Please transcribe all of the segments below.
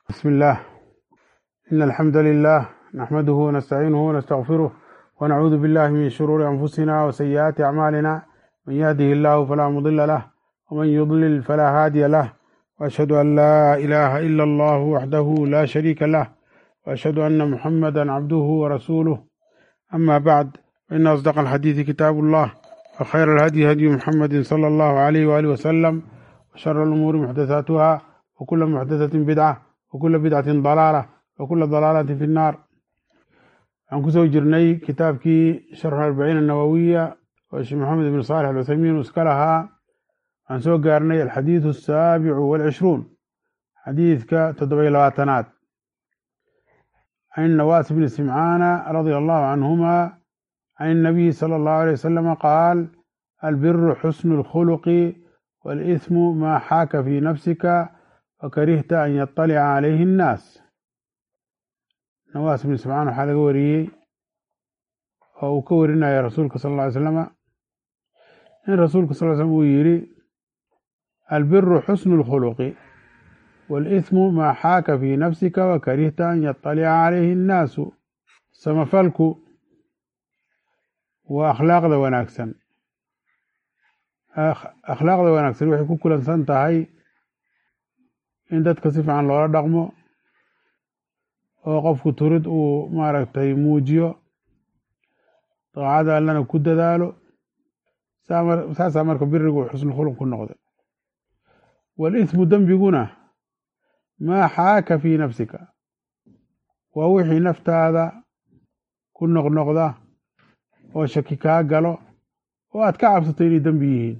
بسم الله إن الحمد لله نحمده ونستعينه ونستغفره ونعوذ بالله من شرور أنفسنا وسيئات أعمالنا من يهده الله فلا مضل له ومن يضلل فلا هادي له وأشهد أن لا إله إلا الله وحده لا شريك له وأشهد أن محمدا عبده ورسوله أما بعد فإن أصدق الحديث كتاب الله وخير الهدي هدي محمد صلى الله عليه وآله وسلم وشر الأمور محدثاتها وكل محدثة بدعة وكل بدعة ضلالة وكل ضلالة في النار عن كسو جرني كتاب كي شرح الأربعين النووية والشيخ محمد بن صالح العثيمين وسكلها عن سوق قارني الحديث السابع والعشرون حديث كتدبي لواتنات عن نواس بن سمعان رضي الله عنهما عن النبي صلى الله عليه وسلم قال البر حسن الخلق والإثم ما حاك في نفسك وكرهت أن يطلع عليه الناس نواس بن سمعان waxaa laga wariyey oo uu ka warinaya rasuulka sal ll ly slama in rasuulka sal l slm uu yidhi albiru xusnu اlkhuluqi wاlإثmu maa xaaka fii nafsika wakarihta an yaطalica calayhi الnaasu samafalku waa akhlaaqda wanaagsan akhlaaqda wanaagsan waxay ku kulansan tahay in dadka si fiican loola dhaqmo oo qofku turid uu maaragtay muujiyo daacada allana ku dadaalo saasaa marka birigu xusnu khuluq ku noqday walismu dembiguna maa xaaka fii nafsika waa wixii naftaada ku noqnoqda oo shaki kaa galo oo aad ka cabsato inay dembi yihiin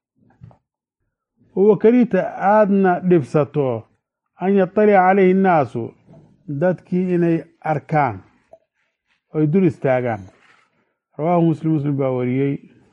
oo wakarihta aadna dhibsato an yaطalica calayhi الnaasu dadkii inay arkaan oo ay dul istaagaan rawaahu muslim muslim baa wariyey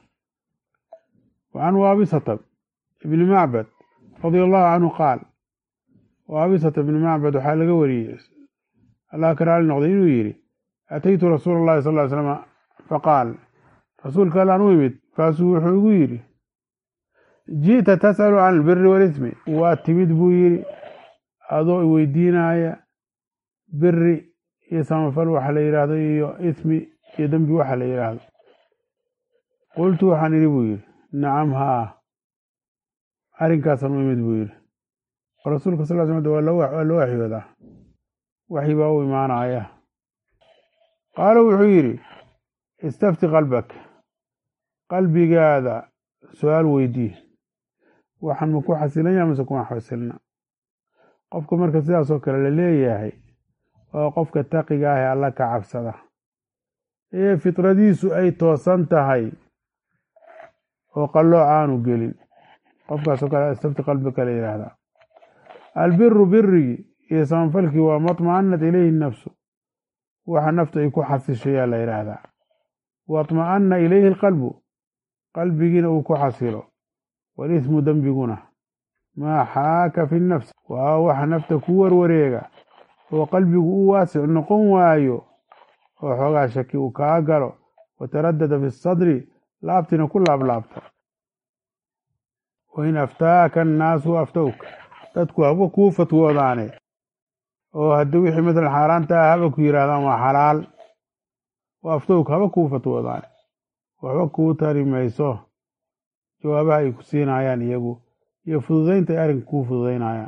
wa can waabisata ibni macbad radia allahu canhu qaal waabisata ibni macbad waxaa laga wariyey allah ka raali noqday inuu yidhi ataytu rasuula اllahi sal ly slama faqaal rasuulka allaan u imid kaasuu wuxuu igu yidhi ji'ta tas'alu can albiri walismi waa timid buu yidhi adoo iweydiinaya biri iyo samafal waxa la yidhaahdo iyo ismi iyo dembi waxa la yidhaahdo qultu waxaan idhi buu yidhi nacam haa arrinkaasaan u imid buu yidhi rasuulka sal sl waa loo waxyoodaa waxyi baa u imaanaya qaala wuxuu yidhi istafti qalbak qalbigaada su-aal weydii waxaan ma ku xasilanya mase kuma xasilna qofka marka sidaasoo kale la leeyahay waa qofka taqiga ah ee alla ka cabsada ee fitradiisu ay toosan tahay oo qallooc aanu gelin qofkaasoo kale istafti qalbika la yidhaahdaa albiru birigii iyo samanfalkii waa matma'anat ilayhi nafsu waxa naftu ay ku xasishayaa la yidhaahdaa waطma'ana ilayhi alqalbu qalbigiina uu ku xasilo walismu dembiguna maa xaaka fi nafsi waa waxa nafta ku warwareega oo qalbigu u waasic noqon waayo oo xoogaa shaki uu kaa galo wataradada fi sadri laabtina ku laablaabta wain aftaaka annaasu aftowka dadku haba kuu fatwoodaane oo haddii wixii masalan xaaraanta ah haba ku yidhahdaan waa xalaal oo aftowka haba kuu fatwoodaane waxba kuu tari mayso jawaabaha ay ku siinayaan iyagu iyo fududaynta ay arrinka kuu fududaynayaan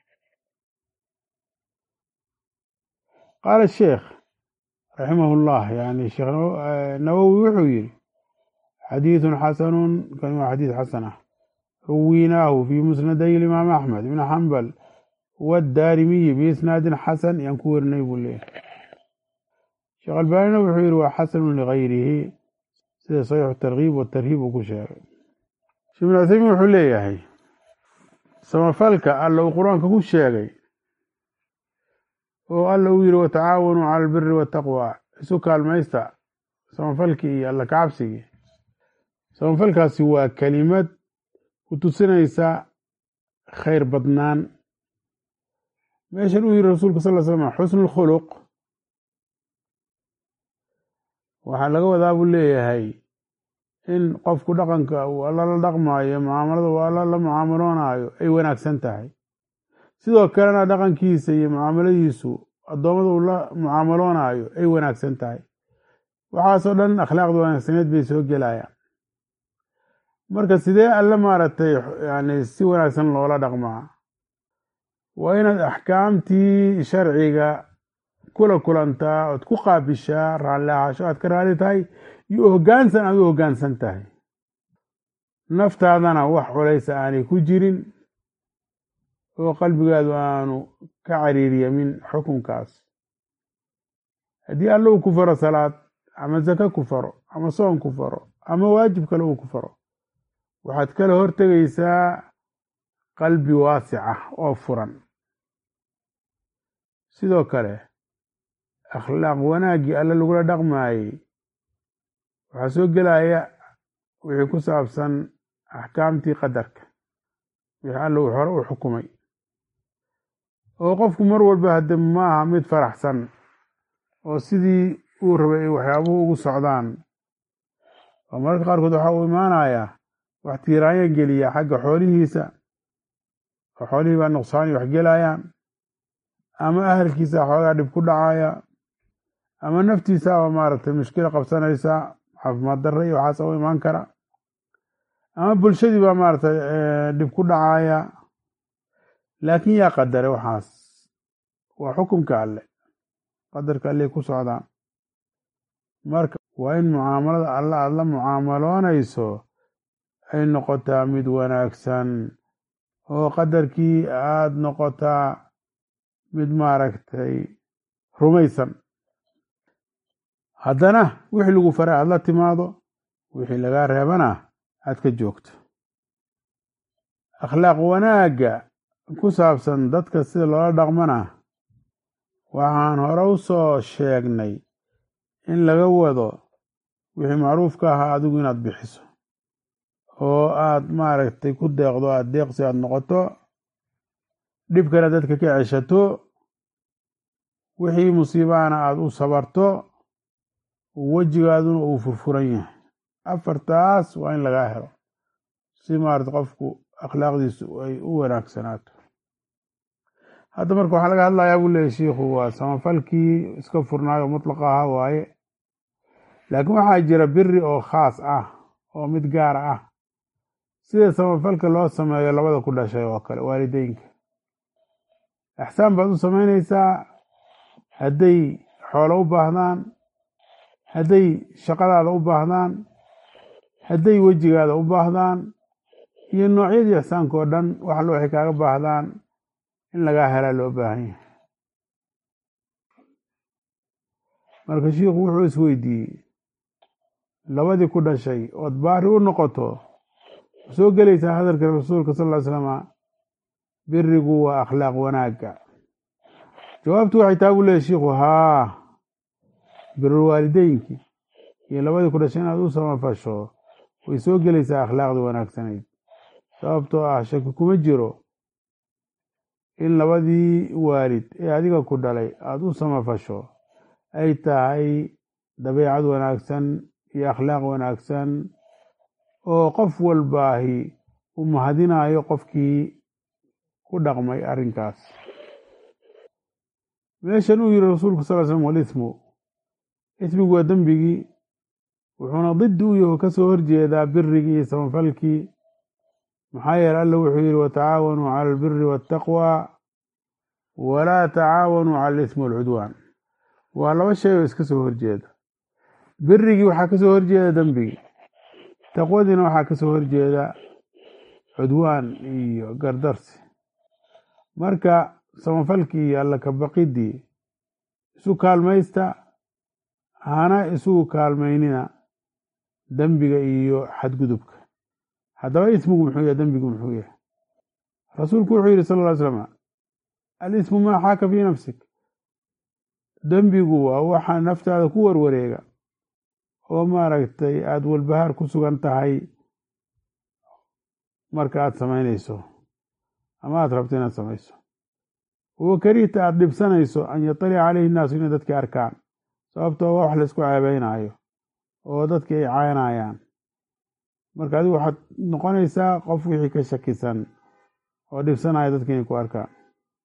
qaala sheekh raximah llah yani sheekh nawowi wuxuu yidhi xadiidun xasanun kan waa xadiid xasan ah ruwiinaahu fii musnaday imaam axmed ibn xambal wadaarimiyi biisnaadin xasan yaan ku werinay buu leeyahy sheekh albaanina wuxuu yidhi waa xasanun ligayrihi sida saxiixu tarkiib watarhiib uu ku sheegay sheekh ibn cuthaymiin wuxuu leeyahay samafalka alla uu qur-aanka ku sheegay oo alla uu yidhi watacaawanuu cala albiri waataqwa isu kaalmaysta samafalkii iyo alla kacabsigii samafalkaasi waa kelimad ku tusinaysa khayr badnaan meeshan uu yidhi rasuulka sal l slam xusnu lkhuluq waxaa laga wadaa buu leeyahay in qofku dhaqanka uu alla la dhaqmaayo mucaamalada uu alla la mucaamaloonaayo ay wanaagsan tahay sidoo kalena dhaqankiisa iyo mucaamaladiisu addoommada uu la mucaamaloonayo ay wanaagsan tahay waxaasoo dhan akhlaaqda wanaagsaneed bay soo gelayaan marka sidee alle maaragtay yani si wanaagsan loola dhaqmaa waa inaad axkaamtii sharciga kula kulantaa ood ku qaabishaa raalli ahaasho aad ka raali tahay iyo hoggaansan aad u hoggaansan tahay naftaadana wax culaysa aanay ku jirin oo qalbigaadu aanu ka cariiriyamin xukunkaas haddii alle uu ku faro salaad ama zaka ku faro ama soon ku faro ama waajib kale uu ku faro waxaad kala hortegaysaa qalbi waasica oo furan sidoo kale akhlaaq wanaaggii alle lagula dhaqmaayey waxaa soo gelaya wixii ku saabsan axkaamtii qadarka wixii alle uu hore u xukumay oo qofku mar walba hadde maaha mid faraxsan oo sidii uu rabay ay waxyaabuhu ugu socdaan oo mararka qaarkood waxaa uu imaanayaa wax tiiraanya geliya xagga xoolihiisa oo xoolihii baa nuqsaani wax gelayaan ama ahalkiisa xoogaa dhib ku dhacaya ama naftiisaaba maaragtay mushkila qabsanaysa caafimaad darre iyo waxaasa u imaan kara ama bulshadii baa maaragtay dhib ku dhacaya laakiin yaa qadare waxaas waa xukunka alle qadarka alley ku socdaan marka waa in mucaamalada alle aada la mucaamaloonayso ay noqotaa mid wanaagsan oo qadarkii aada noqotaa mid maaragtay rumaysan haddana wixii lagu faray aada la timaado wixii lagaa reebana aad ka joogto akhlaaq wanaagga ku saabsan dadka sida loola dhaqmana waxaan hore u soo sheegnay in laga wado wixii macruufka ahaa adigu inaad bixiso oo aad maaragtay ku deeqdo aad deeqsi aad noqoto dhibkana dadka ka ceshato wixii musiibahana aada u sabarto wejigaaduna uu furfuran yahay afartaas waa in lagaa helo si maarata qofku akhlaaqdiisu ay u wanaagsanaato hadda marka waxaa laga hadlayaa buu leeyahy shiikhu waa samafalkii iska furnaayo mutlaqa ahaa waaye laakiin waxaa jira biri oo khaas ah oo mid gaara ah sida samafalka loo sameeyo labada ku dhashay oo kale waalideynka axsaan baad u samaynaysaa hadday xoolo u baahdaan hadday shaqadaada u baahdaan hadday wejigaada u baahdaan iyo noocyadii ixsaanka oo dhan wax allo waxay kaaga baahdaan in lagaa helaa loo baahan yahay marka shiikhu wuxuu isweydiiyey labadii ku dhashay ood baari u noqoto soo gelaysaa hadalka rasuulka sal ll ly slama birigu waa akhlaaq wanaagga jawaabtu waxay taa buu leeyahy shiikhu haa birul waalideynki iyo labadii ku dhashay inaad u samafasho way soo gelaysaa akhlaaqda wanaagsanayd sababtoo ah shaki kuma jiro in labadii waalid ee adiga ku dhalay aada u samafasho ay tahay dabeecad wanaagsan iyo akhlaaq wanaagsan oo qof walbaahi u mahadinayo qofkii ku dhaqmay arrinkaas meeshan uu yiri rasuulku sal slm walismu ismigu waa dembigii wuxuuna diddi u yaho kasoo horjeedaa birigii iyo samafalkii maxaa yeele alla wuxuu yihi watacaawanuu cala albiri waataqwa walaa tacaawanuu cala alismi walcudwaan waa laba shay oo iska soo horjeeda birigii waxaa kasoo horjeeda dembigii taqwadiina waxaa kasoo horjeeda cudwaan iyo gardarsi marka samafalkii iyo alla kabaqidii isu kaalmaysta hana isugu kaalmaynina dembiga iyo xadgudubka haddaba ismigu muxuu yahay dembigu muxuu yahay rasuulku wuxuu yihi sal ll ly slam alismu maa xaaka fii nafsik dembigu waa waxa naftaada ku warwareega oo maaragtay aada walbahaar ku sugan tahay marka aada samaynayso ama aada rabto inaad samayso wa karihta aada dhibsanayso an yatalica caleyhi nnaasu inay dadkii arkaan sababtoo waa wax laysku ceebeynayo oo dadkii ay caynayaan marka adigu waxaad noqonaysaa qof wixii ka shakisan oo dhibsanaya dadki inay ku arkaan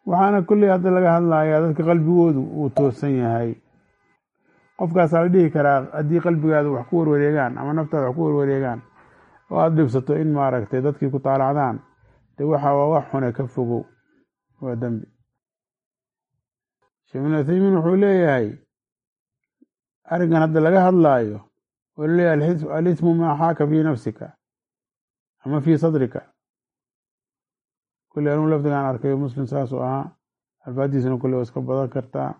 waxaana kolley hadda laga hadlayaa dadka qalbigoodu uu toosan yahay qofkaasaa la dhihi karaa haddii qalbigaada wax ku warwareegaan ama naftaada wax ku warwareegaan oo aada dhibsato in maaragtay dadkii ku taalacdaan de waxa waa wax xune ka fogow waa dembi sheekh ibn uthaymiin wuxuu leeyahay arrinkan hadda laga hadlaayo oo laleeyahay alismu maa xaaka fii nafsika ama fii sadrika kulli anuu lafdigaan arkayo muslim saasuu ahaa alfaadiisuna kulli waa iska badan kartaa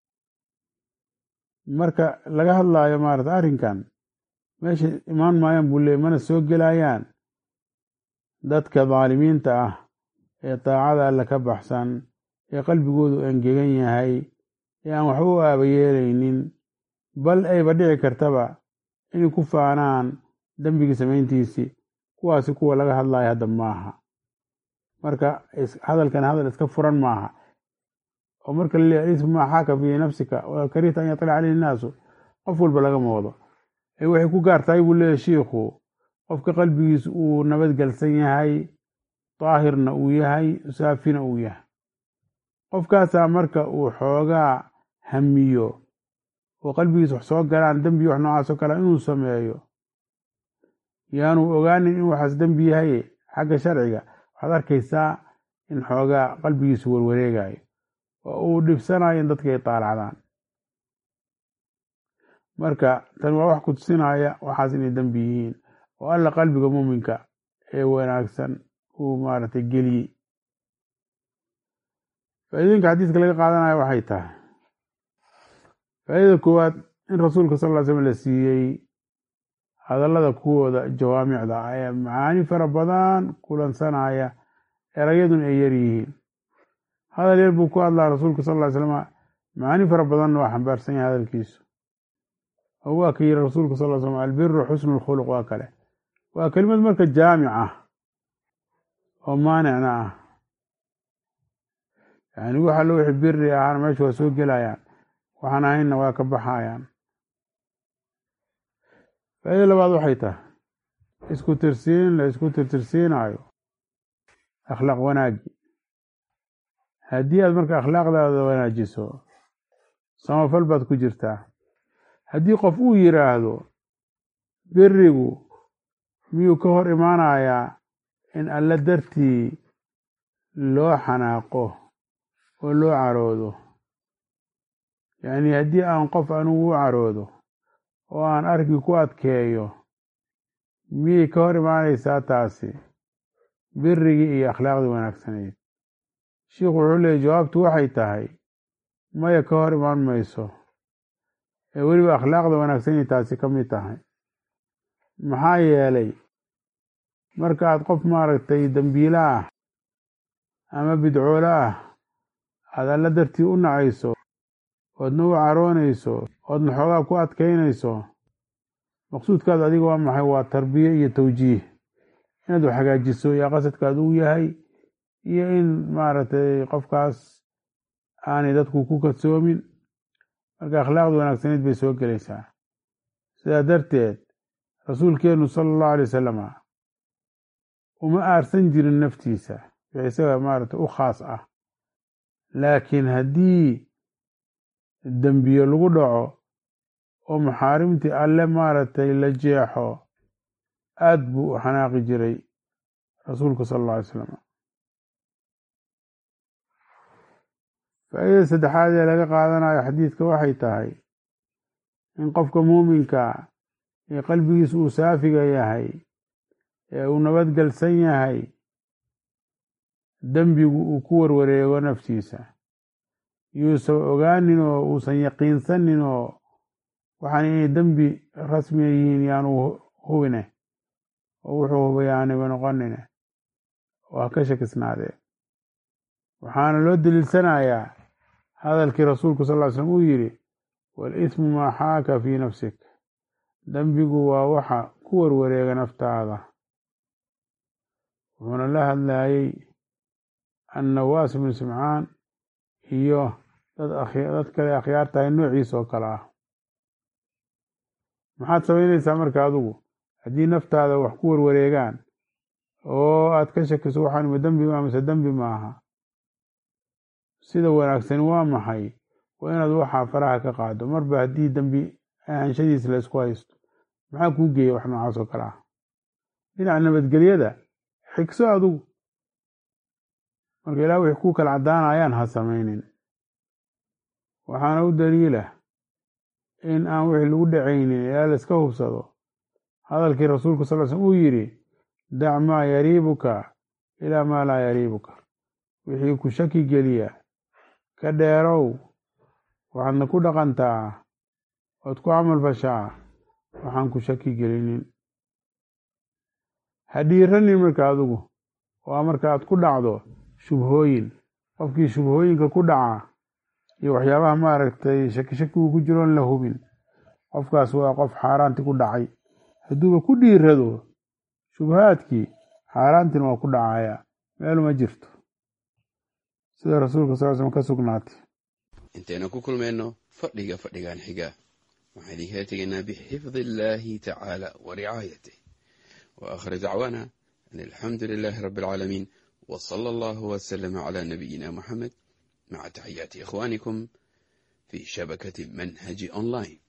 marka laga hadlaayo maarata arrinkan meesha imaan maayaan buu leeyay mana soo gelayaan dadka daalimiinta ah ee daacada alle ka baxsan ee qalbigoodu engegan yahay ee aan waxba u aaba yeelaynin bal ayba dhici kartaba inay ku faanaan dembigii samayntiisii kuwaasi kuwa laga hadlayo hadda maaha marka hadalkan hadal iska furan maaha oo marka la leeyahy ismu maa xaaka fii nafsika wa karihta an yatlica caleyhi innaasu qof walba lagama wado ee waxay ku gaartahay buu leeyahy shiikhu qofka qalbigiisu uu nabadgelsan yahay daahirna uu yahay saafina uu yahay qofkaasaa marka uu xoogaa hamiyo oo qalbigiisa wax soo galaan dembi wax noocaasoo kale inuu sameeyo yaanu ogaanin in waxaas dembi yahay xagga sharciga waxaad arkaysaa in xoogaa qalbigiisu warwareegayo oo uu dhibsanayo in dadka ay taalacdaan marka tan waa wax ku tusinaya waxaas inay dembi yihiin oo alla qalbiga muuminka ee wanaagsan uu maaragtay geliyey faa'iidooyinka xadiiska laga qaadanayo waxay tahay faa'iidada koowaad in rasuulka sal ll slam la siiyey hadallada kuwooda jawaamicda ah ee macaani fara badan kulansanaya erayaduna ay yar yihiin hadal yar buu ku hadlaa rasuulka sal ll ly slama macaani fara badanna waa xambaarsan yahay hadalkiisu oo waa ka yiri rasuulka sal ll slam albiru xusnu lkhuluq waa kale waa kelimad marka jaamic ah oo maanicna ah yani wax allo wixii biri ahaana meesha waa soo gelayaan waxaan ahaynna waa ka baxayaan faaida labaad waxay tahay isku tirsiin la isku tirtirsiinayo akhlaaq wanaagi haddii aad marka akhlaaqdaada wanaajiso samafal baad ku jirtaa haddii qof uu yiraahdo berigu miyuu ka hor imaanayaa in alla dartii loo xanaaqo oo loo caroodo yacni haddii aan qof anugu u caroodo oo aan arki ku adkeeyo miyay ka hor imaanaysaa taasi birigii iyo akhlaaqdii wanaagsanayd shiikhu wuxuu leeyay jawaabtu waxay tahay maya ka hor imaan mayso ee weliba akhlaaqda wanaagsanay taasi ka mid tahay maxaa yeelay marka aad qof maaragtay dembiile ah ama bidcoole ah aad alla dartii u nacayso oodna u caroonayso oodna xoogaa ku adkaynayso maqsuudkaadu adiga waa maxay waa tarbiye iyo tawjiih inaad wax hagaajiso yaa qasadkaadu u yahay iyo in maaragtay qofkaas aanay dadku ku kadsoomin marka akhlaaqda wanaagsaneyd bay soo gelaysaa sidaa darteed rasuulkeenu sala allahu alay wasalama uma aarsan jirin naftiisa wix isaga maaragtay u khaas ah laakiin haddii dembiye lagu dhaco oo maxaarimtii alle maaragtay la jeexo aad buu u xanaaqi jiray rasuulku sala alla alay slam faa'iidada saddexaad ee laga qaadanayo xadiidka waxay tahay in qofka muuminka ee qalbigiisa uu saafiga yahay ee uu nabadgelsan yahay dembigu uu ku warwareego naftiisa yuusan ogaanin oo uusan yaqiinsanin oo waxaan inay dembi rasmiya yihiin yaanu hubine oo wuxuu hubay aanaba noqonine oo ha ka shakisnaadee waxaana loo daliilsanayaa hadalkii rasuulku sal ly slm uu yidhi walismu maa xaaka fii nafsik dembigu waa waxa ku warwareega naftaada wuxuuna la hadlayey annawaas ibnu simcaan iyo dad kale akhyaar tahay noociisa oo kale ah maxaad samaynaysaa marka adigu haddii naftaada wax ku warwareegaan oo aad ka shakiso waxaan ma dembi ma mise dembi maaha sida wanaagsani waa maxay waa inaad waxaa faraha ka qaado marba haddii dembi ahaanshadiis la isku haysto maxaa kuu geeya wax noocaas oo kale ah dhinaca nabadgelyada xigso adugu marka ilaah wixii ku kala caddaanayaan ha samaynin waxaana u daliila in aan wixii lagu dhacaynin ilaa la iska hubsado hadalkii rasuulku sal l slm uu yidhi dac maa yariibuka ilaa maa laa yariibuka wixii ku shaki geliya ka dheerow waxaadna ku dhaqantaa ood ku camal fashaa waxaan ku shaki gelinin ha dhiiranin marka adigu waa marka aad ku dhacdo shubhooyin qofkii shubhooyinka ku dhaca iyo waxyaabaha maaragtay shaki shaki uu ku jiroon la hubin qofkaas waa qof xaaraanti ku dhacay hadduuba ku dhiirado shubhaadkii xaaraantina waa ku dhacaya meeluma jirto sida rasuulka sal slm ka sugnaatay intaynu ku kulmayno fadhiga fadhigan xiga waxaan idinkala tegaynaa bixifdi illaahi tacaala wa ricaayatih wa aakhir dacwaana an alxamdu lilaahi rabbi alcaalamiin wa sala allahu wasalama calaa nabiyina muxamed maca taxiyaati ikhwaanikum fii shabakati manhaji online